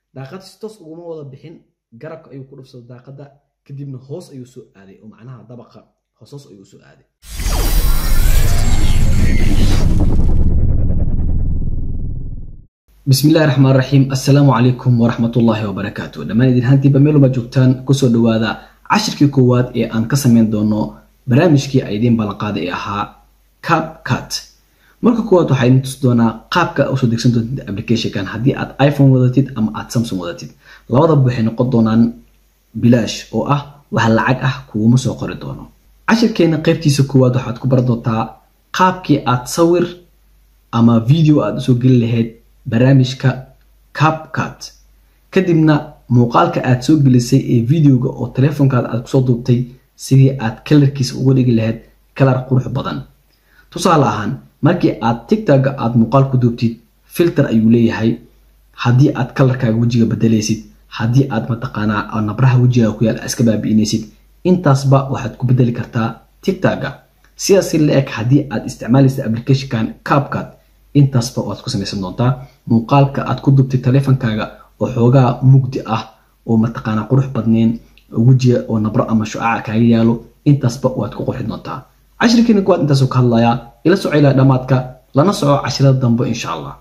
daaqad si toos uguma wada bixin garabka ayuu ku dhufsaday daaqadda kadibna hoos ayuu soo aaday oo macnaha dabaqa hoos ayuu soo aaday bismillahi raxmaan raxiim assalaamu calaykum waraxmatullaahi wabarakaatu dhammaan idin hantiiba meeluma joogtaan kusoo dhawaada cashirkii koowaad ee aan ka samayn doono barnaamijkii ay idiin ballanqaaday ee ahaa cap cut marka koowaad waxaa idin tusi doonaa qaabka usoo degsan doontid applicationkan haddii aad iphone wadatid ama aad samsung wadatid labadaba waxay noqon doonaan bilaash oo ah wax lacag ah kuguma soo qori doono cashirkeena qaybtiisa koowaad waxaad ku baran doontaa qaabkii aad sawir ama video aad usoo geli lahayd barnaamijka capcut kadibna muuqaalka aad soo gelisay ee videoga oo teleefonkaada aad kusoo duubtay sidii aad kalarkiisa uga dhigi lahayd kalar qurux badan tusaale ahaan markii aad tigtagga aad muuqaal ku duubtid filter ayuu leeyahay haddii aad kalarkaaga wejiga bedelaysid haddii aad mataqaanaa nabraha wejigaaga ku yaal iska baabi'inaysid intaasba waxaad ku bedeli kartaa tigtagga sidaasi la-eg haddii aad isticmaalaysa applicationkan capcut intaasba waad ku samaysan doontaa muuqaalka aad ku dubtay teleefonkaaga oo xoogaa mugdi ah oo mataqaanaa qurux badneyn wejiga oo nabro ama shucaca kaaga yaalo intaasba waad ku qurxi doontaa cashirkiina kuwaad intaasuu ka hadlayaa ila soco ilaa dhammaadka lana soco cashirada dambe insha allah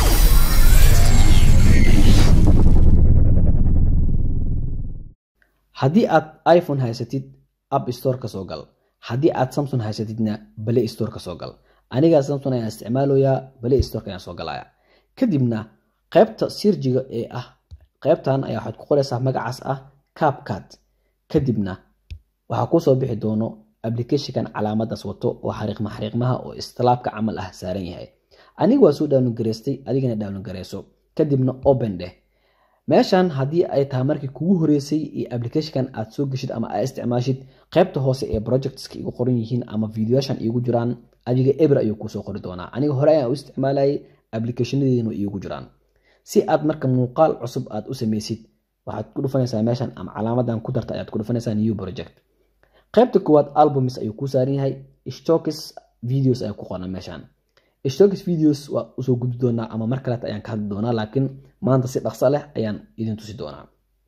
haddii aad iphone haysatid app store ka soo gal haddii aad samsung haysatidna play store ka soo gal aniga samsung ayaan isticmaaloyaa play storeka ayaan soo galaya kadibna qaybta sirjiga ee ah qaybtan ayaa waxaad ku qoraysaa magacaas ah capcut kadibna waxaa kusoo bixi doono applicationkan calaamadaas wato oo xariiqma xariiqmaha oo istilaabka camal ah saaran yahay aniga waa soo download garaystay adigana download garayso kadibna open dheh meeshan haddii ay tahay markii kugu horeysay iyo applicationkan aad soo geshid ama aad isticmaashid qaybta hoose ee projectska igu qoran yihiin ama videoyashan iigu jiraan adiga eber ayuu kusoo qori doonaa aniga hore ayaan u isticmaalayay applicationadeedina iigu jiraan si aad marka muuqaal cusub aad u samaysid waxaad ku dhufanaysaa meeshan ama calaamadan ku darta ayaad ku dhufanaysaa new project qaybta koowaad albumis ayuu kuu saaran yahay stokis videos ayaa ku qoran meeshan stokis videos waa usoo gudbi doonaa ama mar kaleeta ayaan ka hadli doonaa laakiin maanta si dhaqso leh ayaan idin tusi doonaa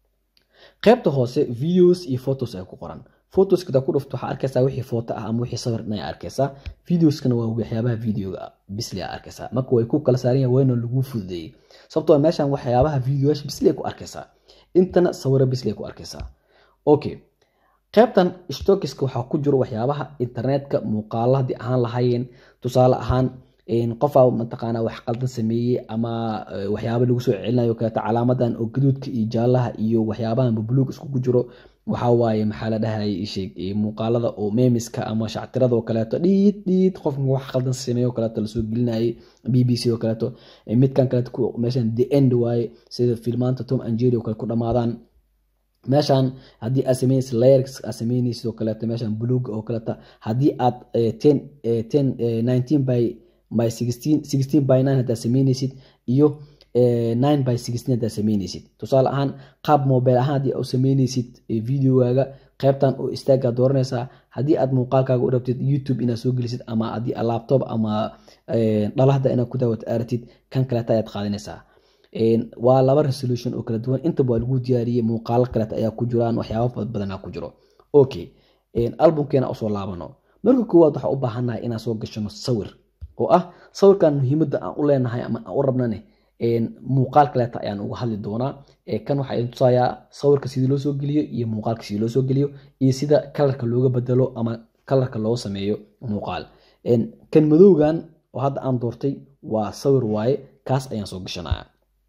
qaybta hoose videos iyo photos ayaa ku qoran photoskada ku dhufto waxaa arkaysaa wixii footo ah ama wixii sawir dhan arkaysaa videoskana waa waxyaabaha videoga bisli aa arkaysaa marka way ku kala saaran yahay wayna lagu fududeeyey sababtoo meeshan waxyaabaha videoyaasha bisli ku arkaysaa intana sawiro bisli ku arkaysaa okay qaybtan stokiska waxaa ku jiro waxyaabaha internetka muuqaala haddii ahaan lahaayeen tusaale ahaan qofaa mataqaanaa wax qaldan sameeyey ama waxyaaba lagu soo celinayo kaleeto calaamadan oo gaduudka iyo jaalaha iyo waxyaabahan bubluug iskugu jiro waxaa waaye maxaa la dhahayay isheeg muuqaalada oo meemiska ama shactirada oo kaleeto dhiid dhiid qofka wax qaldan sameeyo oo kaleeto lasoo gelinayay b b c oo kaleeto midkan kaleeto meeshan the end waaye sida filmaanta tom and jerry oo kale ku dhamaadaan meeshan haddii aad sameynaysid layers aad sameynaysid oo kaleeto meeshan buluuga oo kaleeto haddii aad ten ten nineteen by by sixteen sixteen by nine haddaad sameynaysid iyo nine by sixteen haddaad sameynaysid tusaale ahaan qaab mobile ahaan haddii aad sameynaysid videogaaga qaybtan oo istaagaa dooranaysaa haddii aad muuqaalkaaga u rabtid youtube inaad soo gelisid ama haddii laptop ama dhalahda inaad ku daawat aratid kan kaleeta ayaad qaadanaysaa waa laba resolution oo kala duwan intaba waa lagu diyaariyey muuqaalo kaleeta ayaa ku jiraan waxyaaba badanaa ku jiro okay albumkeena usoo laabano marka koowaad waxaa u baahannahay inaan soo gashano sawir oo ah sawirkan muhiimadda aan u leenahay ama aan u rabnane muuqaal kaleeta ayaan uga hadli doonaa kan waxaa idin tusayaa sawirka sidii loo soo geliyo iyo muuqaalka sidii loo soo geliyo iyo sida kalarka looga bedelo ama kalarka loo sameeyo muuqaal kan madowgan oo hadda aan doortay waa sawir waaye kaas ayaan soo gashanaya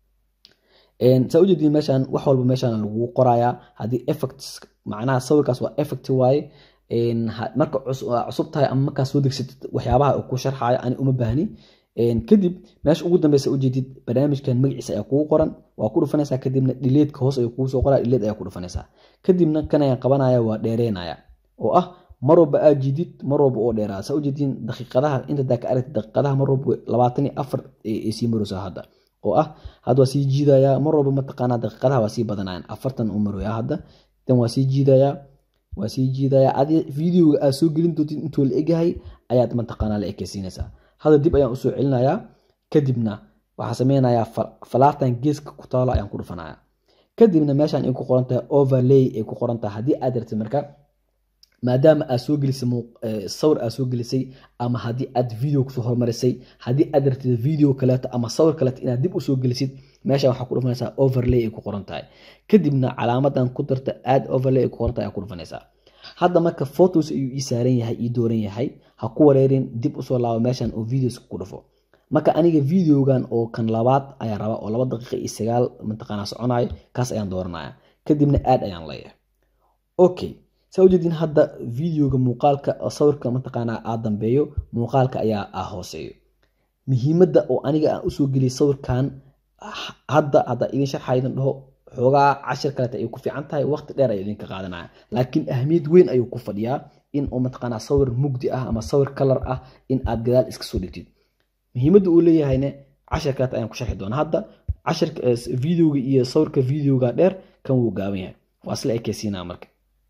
saa ujeediin meeshan wax walba meeshan lagu qorayaa haddii effect macnaha sawirkaas waa effect waaye marka cusub tahay ama markaa soo degsatid waxyaabaha uu ku sharxayo ani uma baahni kadib meesha ugu dambeysa ujeedid barnaamijkan magaciisa ayaa kugu qoran waa ku dhufanaysaa kadibna dhileedka hoos ayuu kugu soo qoraa dhileed ayaa ku dhufanaysaa kadibna kan ayaan qabanaya waa dheereynaya oo ah mar walba aad jidid mar walba oo dheeraada saa ujeediin daqiiqadaha inta daa ka aragtid daqiiqadaha mar walba labaatan iyo afar ay sii maraysaa hadda oo ah hadda waa sii jiidayaa mar walba mataqaanaa daqiiqadaha waa sii badanayaan afartan u maraya hadda tan waa sii jiidayaa waa sii jiidayaa adi videoga aad soo gelin doontid intuu la egyahay ayaad mataqaanaa la ekeysiinaysaa hadda dib ayaan usoo celinayaa kadibna waxaan sameynayaa falaartan geeska ku taalo ayaan ku dhufanaya kadibna meeshaan ay ku qoran tahay overlay ay ku qoran tahay haddii aad rabtid marka maadaama aad soo gelisay sawir aad soo gelisay ama haddii aad video kusoo hormarisay haddii aad rabtid video kaleeto ama sawir kaleeto inaad dib usoo gelisid meeshaan waxaa ku dhufanaysaa overlay ay ku qoran tahay kadibna calaamadan ku darta aad overlay ay ku qoran tahay ayaa ku dhufanaysaa hadda marka photos ayuu ii saaran yahay ii dooran yahay ha ku wareerin dib usoo laabo meeshan oo videos ku dhufo marka aniga videogan oo kan labaad ayaan rabaa oo laba daqiiqa iyo sagaal mataqaanaa soconayo kaas ayaan dooranaya kadibna aad ayaan leeyahay okay saa ujeedin hadda videoga muuqaalka sawirka mataqaanaa aa dambeeyo muuqaalka ayaa ah hooseeyo muhiimadda oo aniga aan usoo geliyay sawirkan hadda hadda idin sharxa idin dhaho xoogaa cashir kaleeta ay ku fiican tahay waqti dheer ayuu idinka qaadanaya laakiin ahmiyad weyn ayuu ku fadhiyaa in uu mataqaanaa sawir mugdi ah ama sawir kalar ah in aad gadaal iska soo dhigtid muhiimadda uu leeyahayne cashir kaleeta ayaan ku sharxi doonaa hadda cashirka videoga iyo sawirka videoga dheer kan wuu gaaban yahay waa isla ekeysiinaa marka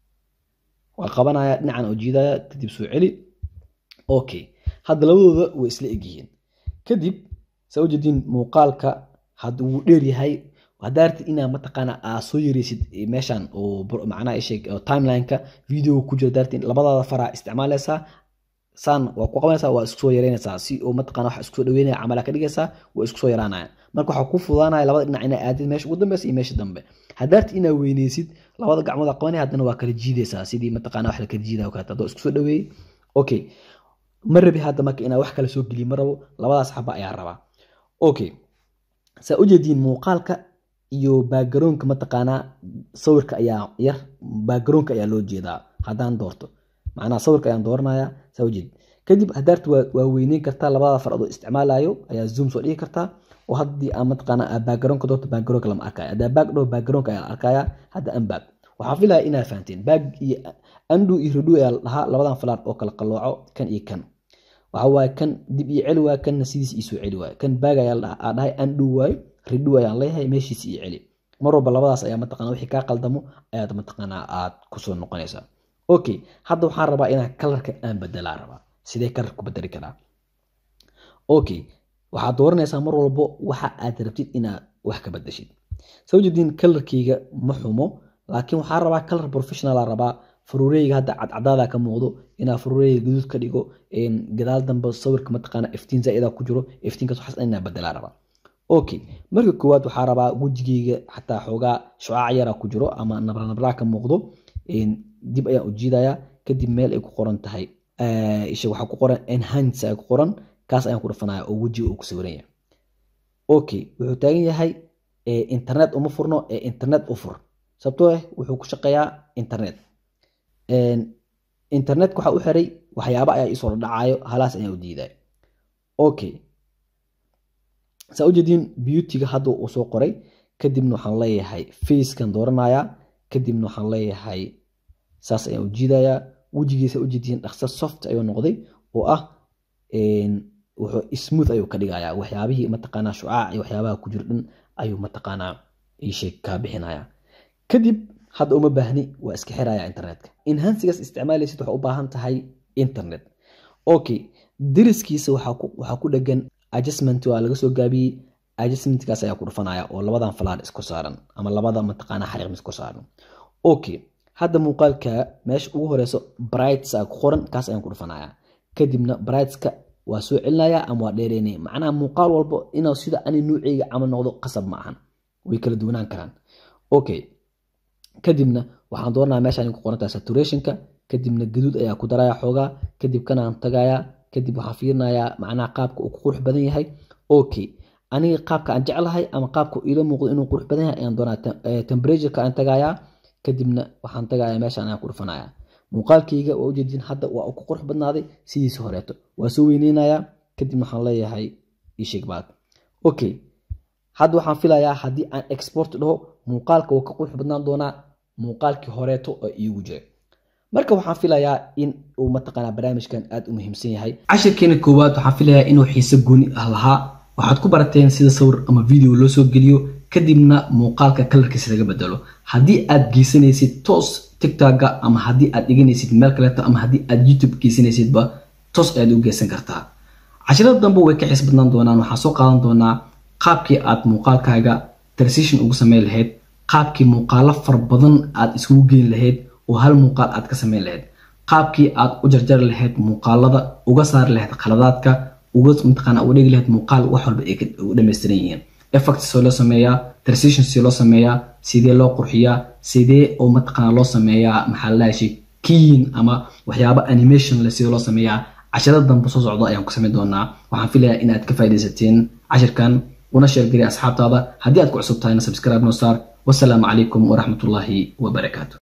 waa qabanaya dhinacan oo jiidaya kadib soo celi okay hadda labadooda way isla egyihiin kadib saa ujeediin muuqaalka hadda wuu dheer yahay haddaa rabtid inaa mataqaana aa soo yareysid meeshan oo macnaha isheeg timelineka videoga ku jira daartid labadaada faraa isticmaalaysaa saan waa ku qabanaysaa waa isku soo yareynaysaa si oo mataqana waxa isku soo dhaweynaya camala ka dhigaysaa waa isku soo yaraanaya marka waxaa ku fudaanaya labada dhinac inaa aadid meesha ugu dambeysa iyo meesha dambe haddaarti inaa weyneysid labada gacmood qabanaya haddana waa kala jiidaysaa sidii mataqana wax la kala jiidaya oo kaleeto haddoo isku soo dhaweeyey okay ma rabi hadda marka inaa wax kala soo geliyo ma rabo labadaas xaba ayaa rabaa okay saa ujeediin muuqaalka iyo baagaroonka mataqaanaa sawirka ayaa yar baagaroonka ayaa loo jeedaa haddaan doorto macnaha sawirka ayaan dooranaya saa ujeed kadib haddaarti waa weyneyn kartaa labada far adoo isticmaalayo ayaa zoom soo dhigi kartaa oo haddii aan mataqaana baagaroonka doorto baagaroonka lama arkaya haddaa baag dhaho baagaroonka ayaa la arkaya hadda anbaag waxaa filaya inaad fahanteen baag iyo andu iyo redu ayaa la dhahaa labadan falaar oo kala qalooco kan iyo kan waxa waaye kan dib iyo celi waay kanna sidiis iisoo celi waay kan baag ayaa aa dhahay andu waayo redu ayaan leeyahay meeshiis iyo celi mar walba labadaas ayaa mataqana wixii kaa qaldamo ayaad mataqaanaa aad kusoo noqonaysaa okay hadda waxaan rabaa inaan kalarka aan bedelaa rabaa sidee kalar ku bedeli karaa okay waxaad dooranaysaa mar walbo waxa aad rabtid inaad wax ka bedeshid soo jeediin kalarkeyga ma xumo laakiin waxaa rabaa kalar professionala rabaa faruureyga hadda cadcadaada ka muuqdo inaa faruureyga guduud ka dhigo gadaal dambe sawirka mataqaana iftiin zaaida ku jiro iftiinkaas waxaas inaa bedelaa rabaa okay marka koowaad waxaa rabaa wejigeyga xataa xoogaa shucaac yara ku jiro ama nabrnabraa ka muuqdo dib ayaan u jiidayaa kadib meel ay ku qoran tahay isha waxaa ku qoran enhance ay ku qoran kaas ayaan ku dhafanaya oo wejiga uu ku sawiran yahay okay wuxuu taagan yahay internet uma furno ee internet u fur sababtoo ah wuxuu ku shaqeeyaa internet internetka waxaa u xiray waxyaaba ayaa isoo dhacayo halaas ayaan u diiday okay saa ujeediin beautyga hadda uu soo qoray kadibna waxaan leeyahay facekan dooranaya kadibna waxaan leeyahay saas ayaan u jiidayaa wejigiisa ujeediin dhaqso soft ayuu noqday oo ah wuxuu smooth ayuu ka dhigayaa waxyaabihii mataqaanaa shucaac iyo waxyaabaha ku jiro dhan ayuu mataqaanaa iisheeg kaa bixinaya kadib hadda uma baahni waa iska xiraya internetka enhansigaas isticmaalaysid waxaa u baahan tahay internet okay dariskiisa waxaa ku dhegan adjustment waa laga soo gaabiyey adjustmentkaas ayaa ku dhufanaya oo labadan falaar isku saaran ama labada mataqaana xariiq isku saaran okay hadda muuqaalka meesha ugu horeyso brights a ku qoran kaas ayaan ku dhufanaya kadibna brightska waa soo celinaya ama waa dheereynaya macnaha muuqaal walbo inuu sida ani nuuceyga camal noqdo qasab ma ahan way kala duwanaan karaan okay kadibna waxaan dooranaya meeshaan ku qorantahay saturationka kadibna gaduud ayaa ku daraya xoogaa kadib kanaan tagaya kadib waxaan fiirinayaa macnaha qaabka uu ku qurux badan yahay okay aniga qaabka aan jeclahay ama qaabka iila muuqdo inuu qurux badan yahay ayaan doonaa temperatureka aan tagayaa kadibna waxaan tagayaa meeshaan ayaan ku dhufanaya muuqaalkayga waa ujeedin hadda waa uu ku qurux badnaaday sidiisa horeeto waa soo weyneynayaa kadibna waxaan leeyahay isheeg baad okay hadda waxaan filayaa haddii aan export dhaho muuqaalka wuu ka qurux badnaan doonaa muuqaalkii horeeto oo iigu jiray marka waxaan filayaa in uu mataqaanaa barnaamijkan aad u muhiimsan yahay cashirkeena koowaad waxaan filayaa inuu xiise gooni ah lahaa waxaad ku barateen sida sawir ama video loo soo geliyo kadibna muuqaalka kalarkiisa laga bedelo haddii aad geysanaysid toos tictokga ama haddii aad dhiganaysid meel kaleeto ama haddii aad youtube geysanaysidba toos ayaad u geysan kartaa cashirada dambe way ka xiis badnaan doonaan waxaan soo qaadan doonaa qaabkii aad muuqaalkaaga transition ugu sameyn lahayd qaabkii muuqaalo fara badan aad iskugu geyn lahayd oo hal muuqaal aad ka sameyn lahayd qaabkii aad u jarjari lahayd muuqaalada uga saari lahayd khaladaadka uga mataqaana uga dhigi lahayd muuqaal wax walba ay u dhammaystiran yihiin effect soo loo sameeyaa transition si loo sameeyaa sidee loo qurxiyaa sidee oo mataqaana loo sameeyaa maxaa la dhahay kiin ama waxyaabo animation leh sidee loo sameeyaa cashirada dambe soo socdo ayaan ku samayn doonaa waxaan filayaa inaad ka faaidaysateen cashirkan una sheergeliya asxaabtaada haddii aad ku cusub tahayna subscribe noo saar wasalaamu calaykum waraxmatullaahi wabarakaatu